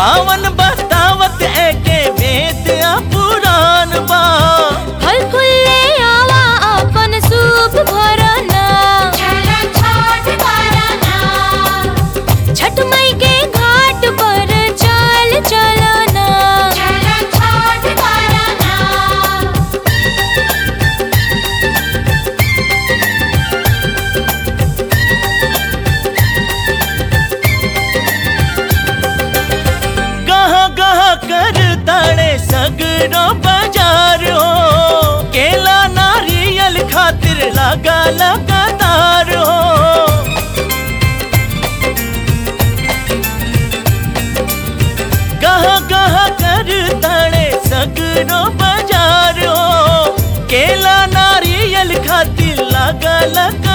पावन बतावत एके वेद आ पुराण बा फल फूले आवा अपन सूप भरना छठ माई के घाट पर चल चलना गहा गहा कर ताड़े सगरो बाजार हो केला नारियल खातिर लगा लगातार हो गहा गहा कर ताड़े सगरो बाजार हो केला नारियल खातिर लगा लगा